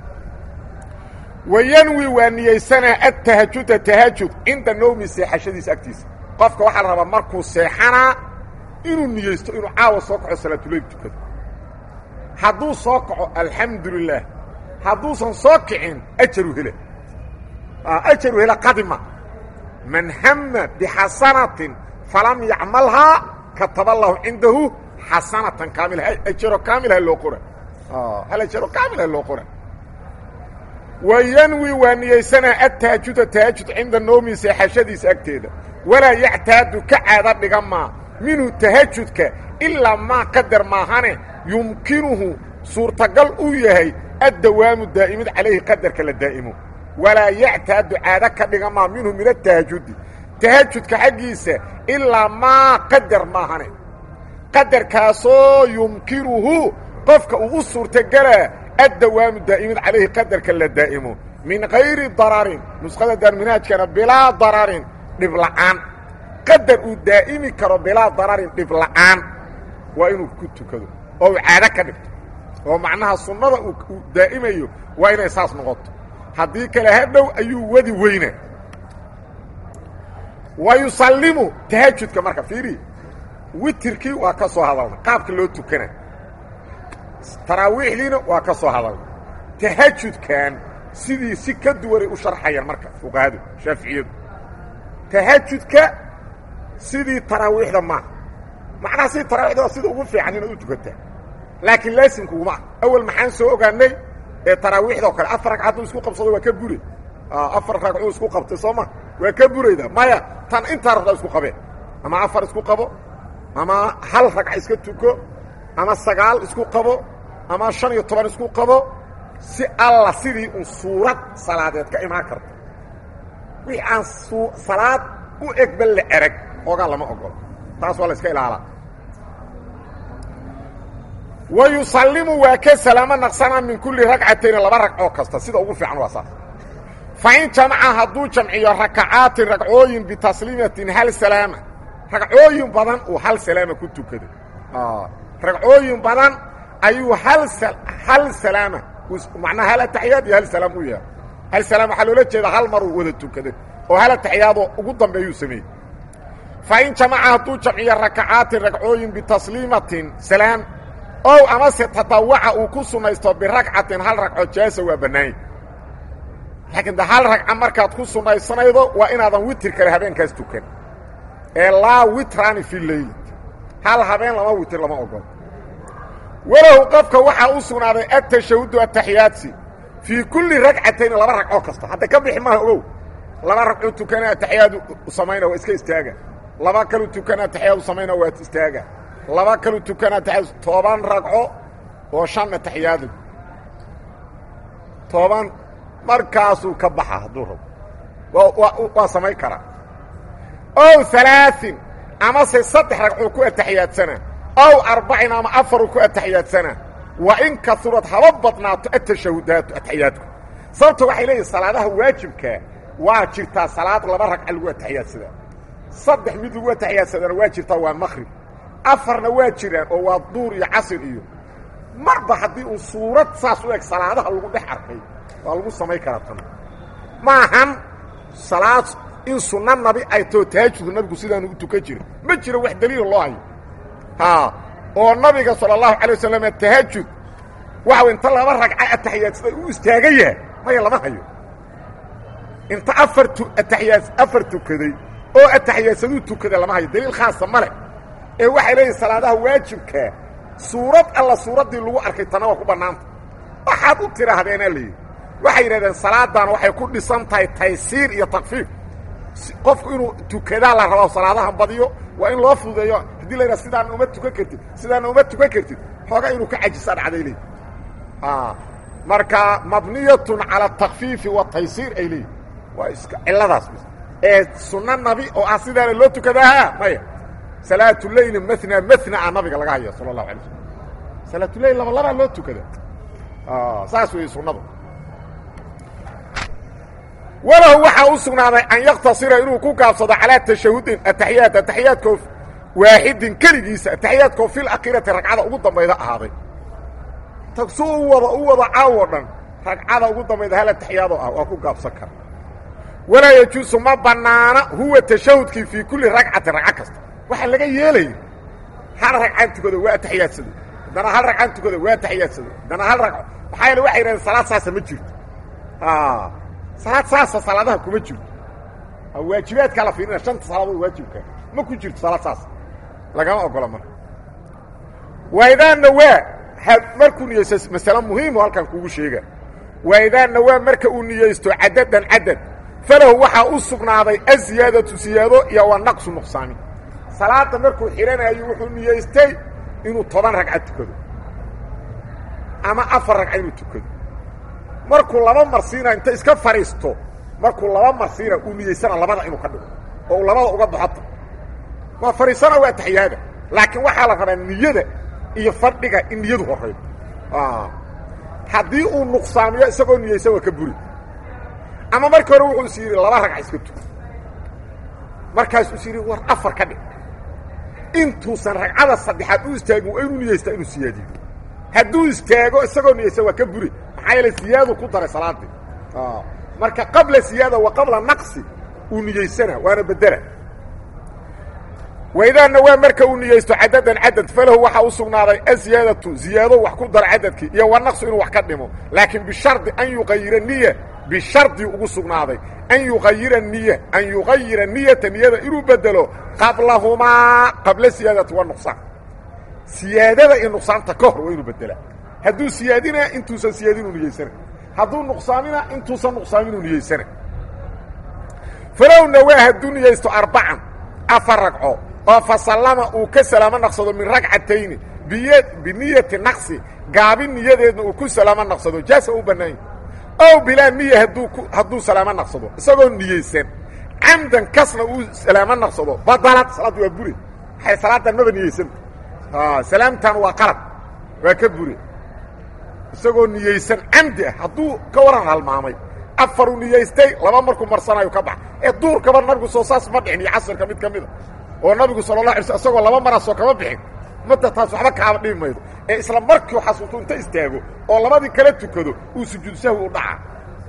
wayanwi waa niyeysanaa adtahajuda tahajud cinda nawmi seexashadiisa agtiisa qofka waxaa la rabaa markuu seexanaa inuu niyeysto inuu caawa soo kaco salaatuleyl tukado hadduu soo kaco alxamdu lilah hadduusan soo kicin ajaru hela ajaru hela qadima man hama bixasanatin falam yacmalhaa kataba allahu cindahu xasanatan kaamila ajaro kaamilha loo qora hal ajaro kaamilha loo qora wayanwi waa niyeysanaa adtaajuda taajud cinda noomi seexashadiisa agteeda walaa yactaadu ka caada dhiga maa minhu tahajudka ilaa maa qadar maahane yumkinuhu suurtagal uu yahay addawaamu daa'imid calayhi qadarka la daa'imo walaa yactaadu caado ka dhiga maa minhu min atahajudi tahajudka xaggiisa ilaa maa qadar maahane qadarkaasoo yumkinuhu qofka uu u suurtagelaa addawaamu daa'imid calayhi qadarka la daa'imo min kayri dararin nuskhada daarminaajkana bilaa dararin dhib la'aan qadar uu daa'imi karo bilaa dararin dhib la'aan waa inuu ku tukado oo uu caado ka dhigto oo macnaha sunnada uu daa'imayo waa inay saas noqoto haddii kale hadhow ayuu wadi weyna wa yusallimu tahajudka marka fiiri witirkii waa ka soo hadalna qaabka loo tukana taraawiixdiina waa ka soo hadalna tahajudkan sidii si ka duwanay u sharxayaan marka fuqahadu shaaficiyadu tahajudka sidii taraawiixda maaha macnaha sidii taraawiixda waa sida ugu fiican inaad u tukataa laakiin laasimkuguma ah awel maxaan soo ogaanay ee taraawiixdao kale afar ragca hadduu isku qabsado waa ka bure afar ragcuu isku qabtay soo ma waa ka burayda maya tan intaa rabtaa isku qabeen ama afar isku qabo ama hal ragca iska tuko ama sagaal isku qabo ama shan iyo toban isku qabo si alla sidii un suurad salaadeed ka imaan karto wixii aan salaad u egba la erag oogaa lama ogolo taas waa la iska ilaalaa wa yusallimu waa ka salaamo naqsanaa min kulli ragcatayni laba ragcoo kasta sida ugu fiican waa saas fa in jamaca hadduu jamciyo rakacaatin ragcooyin bitasliimatin hal salaama ragcooyin badan uu hal salaama ku tukaday ragcooyin badan ayuu hal hal salaama macnaha hal ataxiyaad iyo hal salaam u yahay hal salaam waxaa loola jeedaa hal maruu wada tukaday oo hal ataxiyaadoo ugu dambeeyuu sameeyey fa in jamaca hadduu jamciyo rakacaatin ragcooyin bitasliimatin salaam ow amase tatawaca uu ku sunnaysto biragcatin hal ragco jaasa waa bannaanya laakiin de hal ragca markaad ku sunnaysanaydo waa inaadan witir kale habeenkaas tukan ee laa witraani fi leyl hal habeen lama witir lama ogolo walahu qofka waxaa u sugnaaday atashahudu ataxiyaadsi fii kulli ragcatayni laba ragcoo kasta hadda ka bixi maaha ogow laba ragcuu tukana ataxiyaadu samayna waa iska istaaga laba kalu tukana ataxiyaadu samayna waa istaaga laba kalu tukana ataxiyaadu toban ragco oo shan ataxiyaadu toban markaasuu ka baxa hadduu rabo waa waa samayn karaa ow alaain amase saddex ragcuu ku ataxiyaadsana ow arbacin ama afaruu ku ataxiyaadsana wa in kaurad haba badnaato atashahudaatu ataxiyaadku sababto waxay leeyihin salaadaha waajibkaa waa jirtaa salaad laba ragca lagu ataxiyaadsadaa saddex mid lagu ataxiyaadsadana waa jirtaa waa maqrib afarna waa jiraan oo waa duur iyo casir iyo marba haddii uu suurad saas u eg salaadaha lagu dhex arkay waa lagu samayn karaa tan maahan salaad in sunno nabi ay too tahajudku nabigu sidaanu u tukan jira ma jiro wax daliila loo hayo haa oo nabiga sala allahu calay wasalam tahajud waxau inta laba ragca ataxiyaadsada u istaagan yahay maya lama hayo inta afar ataxiyaa afar tukaday oo ataxiyaadsaduu tukada lama hayo daliil khaasa ma leh ee waxay leeyihin salaadaha waajibkaa suurad alla suuraddii lagu arkay tana waa ku bannaanta waxaad u tidhaahdeenaa layidhi waxay yidhahdeen salaaddan waxay ku dhisan tahay taysiir iyo takfiif qofku inuu tukadaa la rabaa salaadaha badiyo waa in loo fududeeyo haddii la yidhaha sidaana uma tukan kartid sidaana uma tukan kartid xooga inuu ka cajisa dhacday leeyihi marka mabniyatun cala atakfiifi wataysiir ay leeyihin waa iska cilladaas ee sunno nabi oo ah sidaana loo tukadaha maya salaatuleyli mna mna a nabiga laga haya sala allahu alay slam salaatuleyl laba labaa loo tukada saas weeye sunnadu walahu waxaa u sugnaaday an yaktasira inuu ku gaabsado calaa tashahudin ataxiyaat ataxiyaadkoo waaxidin keligiisa ataxiyaadkoo fil akhirati ragcada ugu dambayda ahaaday su u wada u wada caawo dhan ragcada ugu dambayda hal ataxiyaadoo ah waa ku gaabsan kara walaa yajuusu ma bannaana huwa tashahudkii fii kulli ragcatin ragco kasta waxaa laga yeelaya hal ragcaan tukado waa ataxiyaadsado haddana hal ragcaan tukado waa ataxiyaadsado haddana hal ragco maxaa yeele waxay yidhahdeen salaad saasa ma jirto salaad saasa salaadaha kuma jirto waajibaadkaa la fiirina shanta salaadood waajibka ma ku jirto salaad saas lagama ogola marka waidaa nawaa markuu niyeysto masale muhiimu halkan kugu sheega waidaa nawaa marka uu niyeysto cadadan cadad falahu waxaa u sugnaaday aziyaadatu siyaado iyo wa naqsu nuqsaami salaada markuu xidhanayo wuxuu niyeystay inuu toban ragca tukado ama afar ragca inuu tukado markuu laba marsiina inta iska fadhiisto markuu laba marsiina uu niyeysana labada inuu ka dhigo oo uu labada uga baxota waa fadhiisana waa taxiyaada laakiin waxaa la rabaa niyada iyo fadhiga in niyadu horaydo haddii uu nuqsaamiyo isagoo niyeysan waa ka buri ama markii hore wuxuu is yidhi laba ragca iska tuko markaasuu is yidhi war afar ka dhig intuusan ragcada saddexaad u istaagin waa inuu niyeystaa inuu siyaadiyo hadduu istaago isagoo niyeysan waa ka buri maxaa yeele siyaadu ku daray salaadii marka qabla siyaada wa qabla naqsi uu niyeysana waana bedela waidaana waa marka uu niyeysto cadadan cadad falahu waxaa u sugnaaday aziyaadatu ziyaado wax ku dara cadadkii iyo wa naqsu inuu wax ka dhimo laakiin bishardi an yuqayira niya bishardi ugu sugnaaday an yuqayira niya an yuqayira niyata niyada inuu bedelo qablahumaa qabla siyaadati wa nuqsaan siyaadada iyo nuqsaanta ka hor waa inuu bedelaa hadduu siyaadina intuusan siyaadinuu niyeysana hadduu nuqsaamina intuusan nuqsaaminuu niyeysana falow nawaa hadduu niyeysto arbacan afar ragco oo fasallama uu ka salaamo naqsado min ragcatayni biy biniyati naqsi gaabin niyadeedna uu ku salaamo naqsado jaasa u bannaanya ow bilaa niya hadduu hadduu salaamo naqsado isagoo niyeysan camdan kasna uu salaamo naqsado badalad salaaddu waa bure waxay salaadan maba niyeysanta salaamtan waa qalad waa ka bure isagoo niyeysan camdi ah hadduu ka waran halmaamay afaruu niyeystay laba markuu marsanayo ka bax ee duurkaba nabigu soo saas ma dhicin iyo casirka mid ka mida oo nabigu sala la alay sl isagoo laba maraasoo kama bixin madda taas waxba kaaba dhibi maydo ee isla markiu xasuusto inta istaago oo labadii kala tukado uu sujuud sahwi u dhaca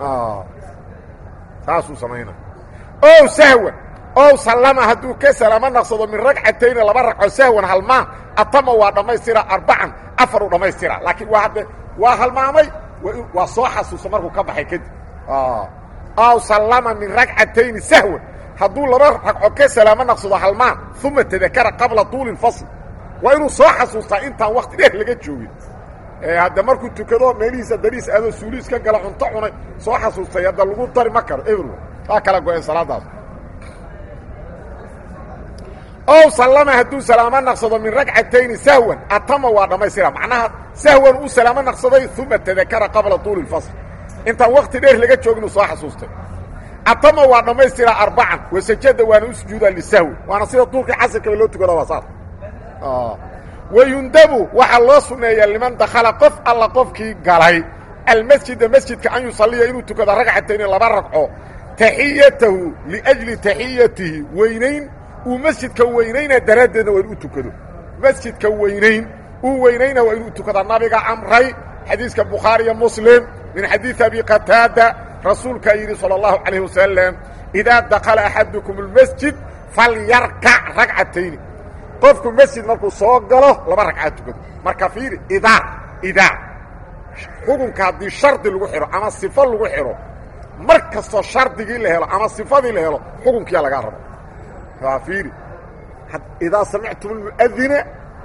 saasuu samaynaa ow sahwan ow sallama hadduu ka salaamo naqsado min ragcatayni laba ragco sahwan halmaan atama waa dhammaystira arbacan afaruu dhammaystira laakiin waa hadde waa halmaamay waa soo xasuusta markuu ka baxay kadib aw sallama min ragcatayni sahwan hadduu laba ragco ka salaamo naqsado halmaan uma tadakara qabla tuuli fasl waa inuu soo xasuustaa intaan wakti dheer laga joogin hadda markuu tukado meelihiisa dariis adoo suuliis ka gala cunto cunay soo xasuustay hadda lagu dari ma karo every waa kala go-een salaadaas ow sallama hadduu salaamo naqsado min ragcatayni sahwan atama waa dhammaystira macnaha sahwan uu salaamo naqsaday uma tadakara qabla tuuli fasl intaan wakti dheer laga joogin uu soo xasuustay atama waa dhammaystira arbacan wasajada waana u sujuudaa lisahwi waana sida duurkii casirkaba loo tukada waa saas wayundabu waxaa loo sunneeyaa liman dakhala qof alla qofkii galay almasjida masjidka an yusaliya inuu tukado ragcatayni laba ragco taxiyatahu liajli taxiyatihi weynayn uu masjidka weynayna daraaddeedna waa inu u tukado masjidka weynayn uu weynayna waa inuu tukada nabiga amray xadiiska bukhaariyo muslim min xadiidi abi qataada rasuulkaa yidhi salى اllahu calayh wasalam idaa dakala axadukum اlmasjid falyarkac ragcatayni qofku masjid markuu soo galo laba ragcaad tukado marka fiiri idaa idaa xukunka haddii shardi lagu xidho ama sifo lagu xidho mar kastoo shardigii la helo ama sifadii la helo xukunkiyaa lagaa rabo waa fiiri idaa samictum اlmuadina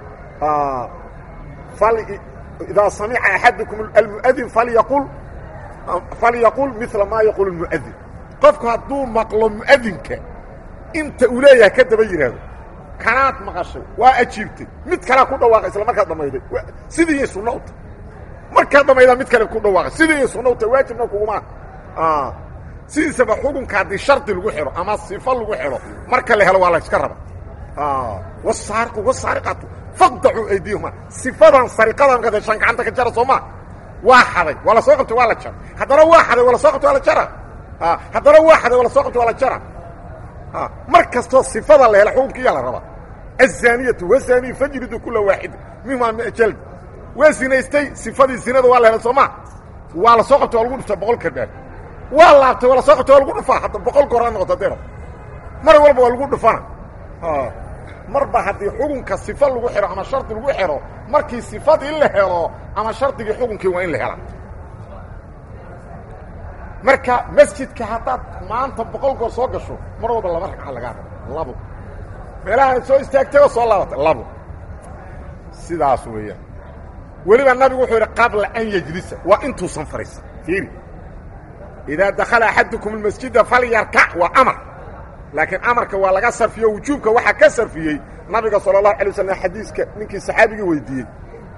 idaa samica axadukum almuadin falyaqul falyaqul mila maa yaquul اlmuadin qofku hadduu maqlo muadinka inta uu leeyahay ka daba yidhaahdo kanaad maqashay waa ajiibtay mid kalea ku dhawaaqay isla markaad dhamayday sidii sunna u tahy markaad dhamaydaa mid kale ku dhawaaqay sidii sunna u tahy waajibna kuguma sidiisaba xukunka haddii shardi lagu xidho ama sifo lagu xidho marka la helo waa la yska raba wasaariqu wasaariqatu faqdacuu aydiyahuma sifadan sariqadan markaad heshaan gacanta ka jara soo maa waa xaday waa la soo qabtay waa la jara haddana waa xaday waa la soo qabtay waa la jara haddana waa xaday waa la soo qabtay waa la jara mar kastoo sifada la hela xukunkiyaa la rabaa aلzaaniyatu wazaniy fajridu kula waaxida minhumaa mia jald waa zinaystay sifadii zinada waa la hela soo maa waa la soo qabtay waa lagu dhuftaa boqol kardhaar waa laabtay waa la soo qabtay waa lagu dhufaa hadda boqol goor ha noqoto haddee mar walba waa lagu dhufana marba haddii xukunka sifa lagu xidho ama shardi lagu xidho markii sifadii la helo ama shardigii xukunkii waa in la hela marka masjidka haddaad maanta boqol goor soo gasho mar walba laba ragca lagaa rabo labo meelahaad soo istaagtayoo soo laabatay labo sidaas weeyaan weliba nabigu wuxuu yidhi qabla an yejlisa waa intuusan fadhiisan fiiri idaa dakhala axadukum almasjida falyarkac waa amar laakiin amarka waa laga sarfiyo wujuubka waxaa ka sarfiyey nabiga sala allahu alay wasalam xadiiska ninkii saxaabigii weydiiyey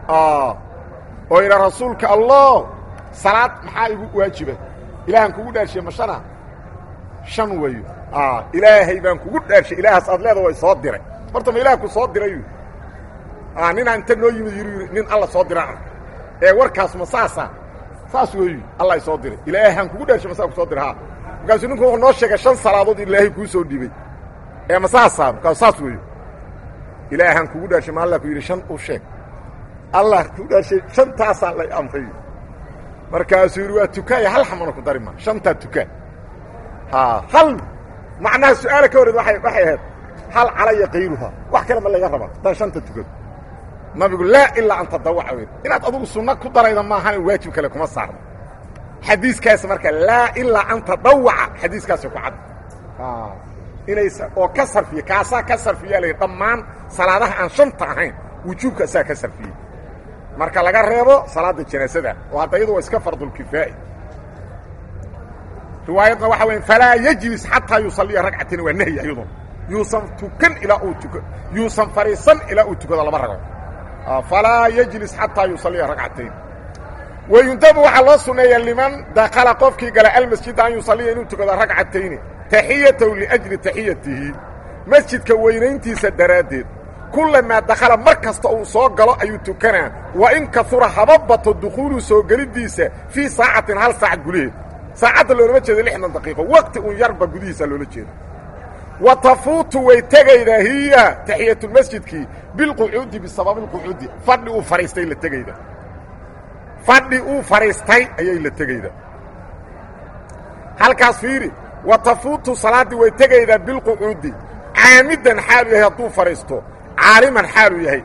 oo yidha rasuulka allah salaad maxaa igu waajiba ilaahaan kugu dhaarshiye ma shana shan weeyo ilaahay baan kugu dhaarshay ilaahaas aad leeda way soo diray horta ma ilaah ku soo diray ninaa inta noo yimid yiri nin alla soo diraan arka ee warkaas ma saasa saas weeyu alla soo diray ilaahaan kugu dhaarshay masaa ku soo diray ha markaasuu ninku wuxuu noo sheegay shan salaadood in ilaahay kuu soo dhibay ee ma saasa markaasu saas weeyo ilaahaan kugu dhaarshay ma alla ku yidhi shan u sheeg allah kugu dhaarshay shantaasaa lay amray markaasuu yidhi waa tukaaya hal xamana ku dari ma shantaa tukaa hal macnaha su-aala ka horreed waay waxay ahayd hal calaya kayruha wax kale ma laga rabaa haddaan shanta tukado nabigu laa ilaa an tadawaca wey inaad adugu sunno ku darayda maahane waajib kale kuma saarno xadiiskaas marka laa ilaa an tadawaca xadiiskaasi ku cad inaysa oo ka sarfiye kaasaa ka sarfiya la dhammaan salaadaha aan shanta ahayn wujuubka asaa ka sarfiyey marka laga reebo salaada janaasada oo hadda iyadu waa iska fardulkifaa'i riwaayadna waxa weya falaa yejlis xataa yusaliya ragcatayn waa nahyi ayaduna yuusan tukan ilaa uu tuka yuusan fadhiisan ilaa uu tukado laba ragco falaa yejlis xataa yusaliya ragcatayn wayundabu waxaa loo sunneeya liman dakala qofkii gala almasjida an yusaliya inuu tukado ragcatayni taxiyatahu liajli taxiyatihi masjidka weynayntiisa daraaddeed kulamaa dakhala mar kasta uu soo galo ayuu tukanaa wa in kaura haba bato dukhuulu soo geliddiisa fii saacatin hal saac gudaheed saacadda loolama jeedo lixdan daqiiqo waqti un yarba gudihiisa loola jeedo wa tafuutu way tegaydaa hiya taxiyatulmasjidkii bilqucuudi bisababi lqucuudi fadhi uu fadhiistay la tegayda fadhi uu fadhiistay ayay la tegaydaa halkaas fiiri wa tafuutu salaaddii way tegaydaa bilqucuudi caamidan xaalu yahay hadduu fadhiisto caaliman xaaluu yahay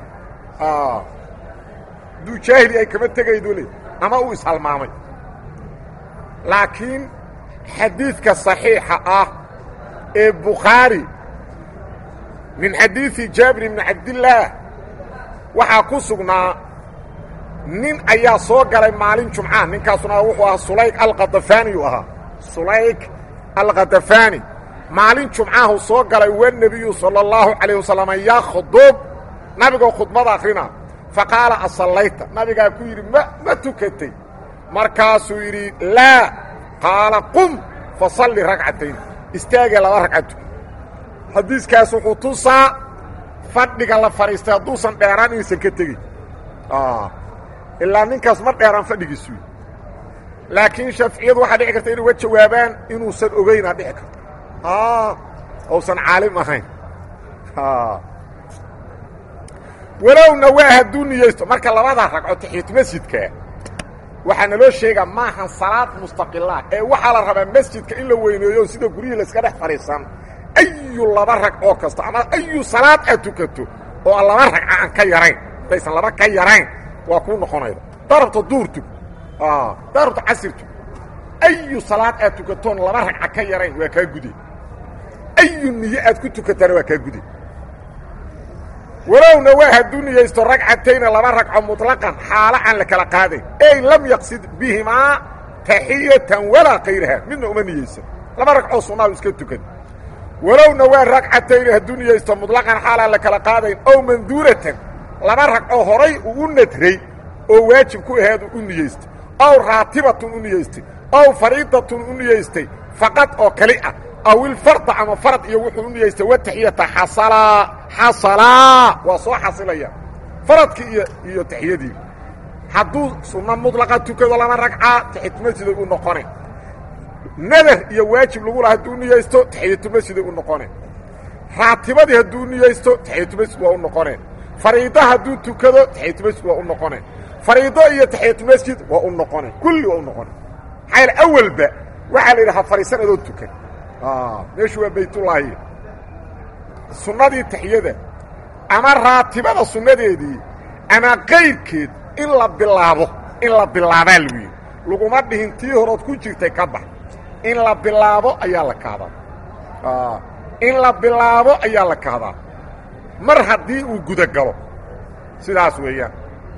hadduu jaahili ay kama tegaydo le ama uu ishalmaamay laakiin xadiidka صaxiixa ah ee bukhaari min xadiiثi jaabir bni cabdillaah waxaa ku sugnaa nin ayaa soo galay maalin jumca ninkaasuna wuxuu ahaa sulayk alqadafaaniyu ahaa sulayk alqadafaani maalin jumcahu soo galay wanebiyu salى اllahu calayه wasalam yakhdub nabigoo khudbada akhrina faqaala asallayta nabigaa ku yidhi ma ma tukatay markaasuu yidhi laa qaala qum fa salli ragcatayn istaagee laba ragcatu xadiiskaas wuxuu tusaa fadhiga la fadhiistay hadduusan dheeraan inaysan ka tegin ilaa ninkaas ma dheeraan fadhigiisuy laakiin shaaficiyadu waxaa dhici karta inay uga jawaabaan inuusan ogeynaa dhici karto uusan caalim ahayn walowna waa hadduu niyeysto marka labada ragco taxiyatu masjidka waxaa naloo sheegaa maahan salaad mustaqilah ee waxaa la rabaa masjidka in la weyneeyo sida guryihii layska dhex fadhiisan ayu laba ragcoo kasta ama ayu salaad aad tukato oo aan laba ragca aan ka yarayn hadaysan laba ka yarayn waa kuu noqonayda darabta duur tug darabta casir tug ayu salaad aad tukatoon laba ragca ka yarayn waa kaa gude ayu niye aad ku tukataana waa kaa gude walowna waa hadduu niyeysto ragcatayna laba ragco muطlaqan xaalo aan la kala qaadayn ey lam yaqsid bihimaa taxiyatan walaa kayraha midna uma niyeysan laba ragcoo sunnaau iska tukan walowna waa ragcatayna hadduu niyeysto muطlaqan xaal aan la kala qaadayn ow manduuratan laba ragcoo horay uu u nadray oo waajib ku aheed u niyeystay ow raatibatun u niyeystay ow fariidatun u niyeystay faqad oo kali ah aw ilfarda ama farad iyo wuxuu u niyeystay wataxiyata xasalaa xasalaa waa soo xasilaya faradkii iyo iyo taxiyadii hadduu sunno mudlaqa tukado lama ragca taxiyatumasjiday u noqone nadar iyo waajib lagu laha hadduu niyeysto taxiyatumasjiday u noqone raatibadii hadduu niyeysto taxiyatumasjid waa u noqone fariida hadduu tukado taxiyatumasjid waa u noqone fariido iyo taxiyatumasjid waa u noqone kulli waa u noqone maxaa yaele awalba waxaa la yidhaha fariisan adoo tukan meeshu waa baytullaahi sunnadii taxiyada ama raatibada sunnadeedii ama qayrkeed in la bilaabo in la bilaabaa lagu yidhi laguma dhihin tii horood ku jirtay ka bax in la bilaabo ayaa la kahdaa in la bilaabo ayaa la kahdaa mar haddii uu gudagalo sidaas weeyaan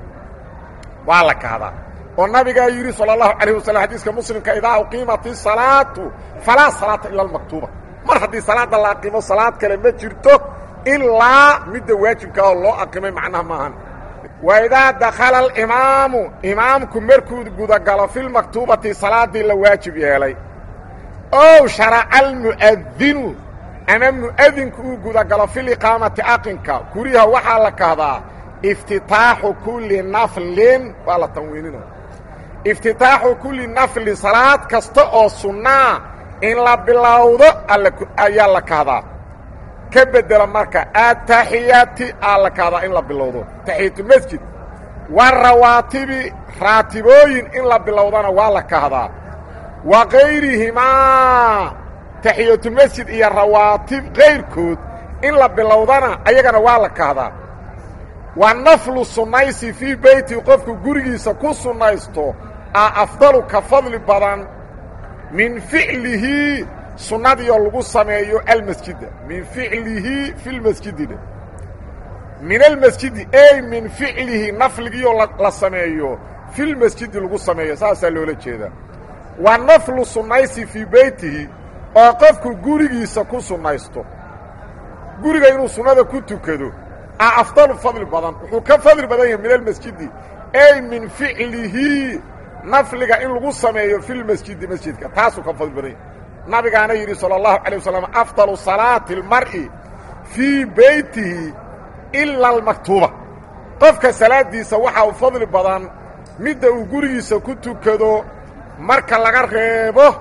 waa la kahdaa oo nabigaa yidhi salى الlahu عalيه waslم xadiiska muslimka idaa uqiimat الsalaatu falaa salaata ila اlmaktuuba mar haddii salaadda la aqimo salaad kale ma jirto ilaa midda waajibka oo loo aqimay macnaha maahan wa idaa dakala اlimaamu imaamku markuu gudagalo fi lmaktuubati salaaddii la waajib yeelay ow sharaca almu'adinu ama mu'adinku uu gudagalo fi liqaamati aqinka guriha waxaa la kahdaa iftitaaxu kuli naflin waa la tanwiinina iftitaaxu kulli nafli salaad kasta oo sunnaa in la bilowdo ayaa la kahdaa ka bedela marka ataxiyaati aa la kahdaa in la bilowdo taxiyatulmasjid warawaatibi raatibooyin in la bilowdana waa la kahdaa wa kayrihimaa taxiyatulmasjid iyo rawaatib kayrkood in la bilowdana ayagana waa la kahdaa wa naflu sunnaysi fii beyti qofku gurigiisa ku sunnaysto a afdalu ka fadli badan min ficlihi sunnadiioo lagu sameeyo almasjida min ficlihi fi lmasjidina min almasjidi ey min ficlihi nafligiioo la sameeyo filmasjidi lagu sameeyo saasaa loola jeedaa wa naflu sunnaysi fii beytihi oo qofku gurigiisa ku sunnaysto guriga inuu sunnada ku tukado a afdalu fadli badan wuxuu ka fadli badan yahay min almasjidi ey min ficlihi nafliga in lagu sameeyo fi lmasjidi masjidka taasuu ka fadli badan yahay nabigaana yidhi salى اllahu عalيه wasalam afdalu salaati اlmar'i fii beytihi ila almaktuuba qofka salaadiisa waxaa u fadli badan midda uu gurigiisa ku tukado marka laga reebo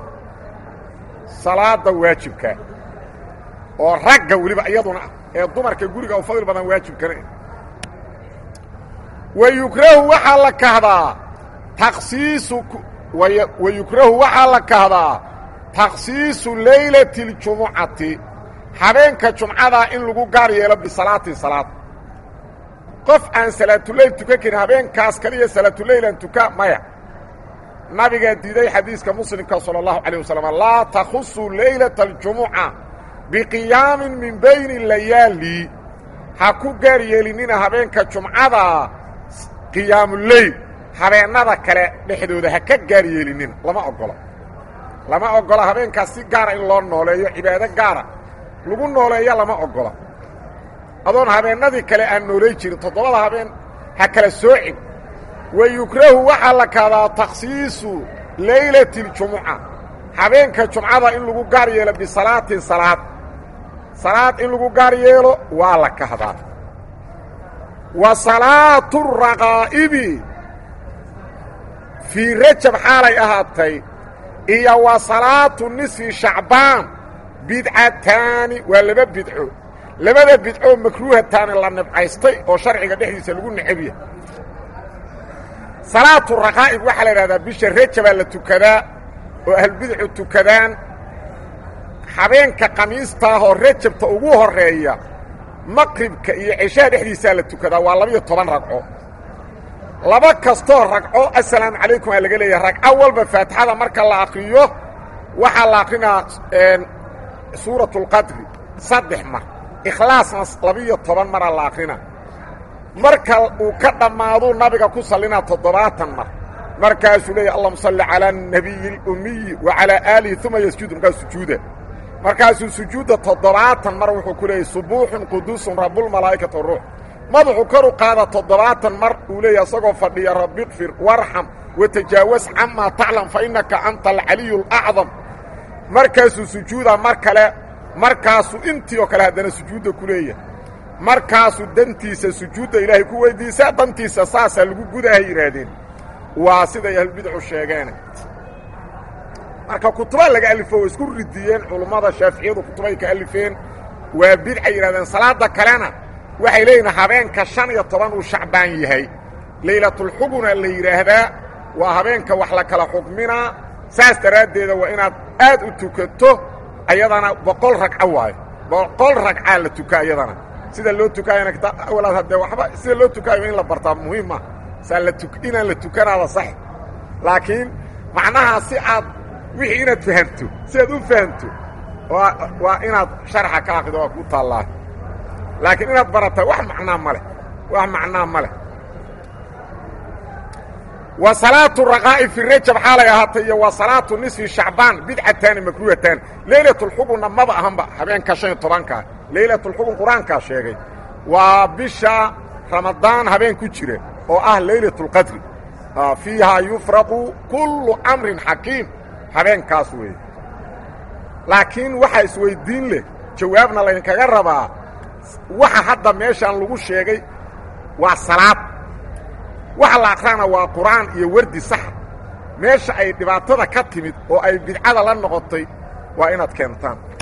salaada waajibka oo ragga weliba iyaduna ah ee dumarka guriga u fadli badan waajibkana wa yukrahu waxaa la kahdaa taksiisu wa yukrahu waxaa la kahdaa takhsiisu laylati اljumucati habeenka jumcadaa in lagu gaar yeelo bisalaatin salaad qof aan salaatuleyl tukan karin habeenkaas kaliya salaatuleylan tuka maya nabigaa diiday xadiiska muslimka salى اllahu عalيه wasalam laa takhusu laylata اljumuca biqiyaamin min bayni layaali ha ku gaar yeelinina habeenka jumcada qiyaamuleyl habeennada kale dhexdooda ha ka gaar yeelinina lama ogola lama ogola habeenkaas si gaara in loo nooleeyo cibaado gaara lagu nooleeyo lama ogola adoon habeennadii kale aan noolay jirin toddobada habeen ha kala soocin wa yukrahu waxaa la kahdaa takhsiisu laylati اljumuca habeenka jumcada in lagu gaar yeelo bisalaatin salaad salaad in lagu gaar yeelo waa la kahdaa wa salaatu raqaa'ibi fii rajab xaalay ahaatay iyo wa salaatu nisfi shacbaan bidcataani waa laba bidco labada bidcoo makruuhataani la nibcaystay oo sharciga dhexdiisa lagu necabya salaatu raqaa'ib waxaa la idhahdaa bisha rajabaa la tukadaa oo ahlbidcu tukadaan habeenka khamiistaahoo rajabta ugu horreeya maqribka iyo ceshaha dhexdiisaa la tukadaa waa labiyo toban ragco laba kastoo ragco assalaamu calaykum aa laga leeyahay ragco walba faatixada marka la akriyo waxaa la akrinaa suuratu اlqadri saddex mar ikhlaasna labiyo toban maraa la akrina marka uu ka dhammaaduu nabiga ku sallinaa toddobaatan mar markaasuu leeyahy allahuma salli calaa الnabiyi اlumiyi wa calaa aalihi uma yasjudu markaas sujuuda markaasuu sujuudda toddobaatan mar wuxuu ku leeyahy subuuxun quduusun rabulmalaa'ikati waruux madaxu kor u qaada toddobaatan mar uu leeyahy isagoo fadhiya rabbi kfir warxam watajaawas camaa taclam fa innaka anta alcaliyu اlacdam markaasuu sujuuda mar kale markaasuu intii oo kale haddana sujuudda ku leeyahay markaasuu dantiisa sujuudda ilaahay ku weydiisaa dantiisa saasaa lagu gudahay yidhaahdeen waa siday ahlubidcu sheegeene marka kutuba laga alifo way isku ridiyeen culummada shaaficiyadu kutubay ka alifeen waa bidcay yidhahdeen salaada kalena waxay leeyihin habeenka shan iyo toban uu shacbaan yahay laylatulxuguna la yidhaahdaa waa habeenka wax la kala xugminaa saas daraaddeeda waa inaad aad u tukato ayadana boqol ragco waayo boqol ragcaa la tukaa ayadana sida loo tukaayana kitaab awalaad haddee waxba sida loo tukaayo in la bartaa muhiim ah saa la tu inaan la tukanaada sax laakiin macnaha si aad wixii inaad fahamto si aad u fahamto waa waa inaad sharxa ka aqido waa ku taallaa laakiin inaad barataa wax macnaa ma leh wax macnaa ma leh wa salaatu raqaa'i fi rajab xaalay ahaatay iyo wa salaatu nisfi shacbaan bidcataani makruuhataani leylatulxugunna maba ahanba habeenka shan iyo tobankaa leylatulxugun qur-aankaa sheegay waa bisha ramadaan habeen ku jira oo ah leylatulqadri fiihaa yufraqu kullu amrin xakiim habeenkaas weeye laakiin waxaa isweyddiin leh jawaabna laydinkaga rabaa waxa hadda meeshaan lagu sheegay waa salaad waxa la akrana waa qur'aan iyo wardi saxa meesha ay dhibaatada ka timid oo ay bidcada la noqotay waa inaad keentaan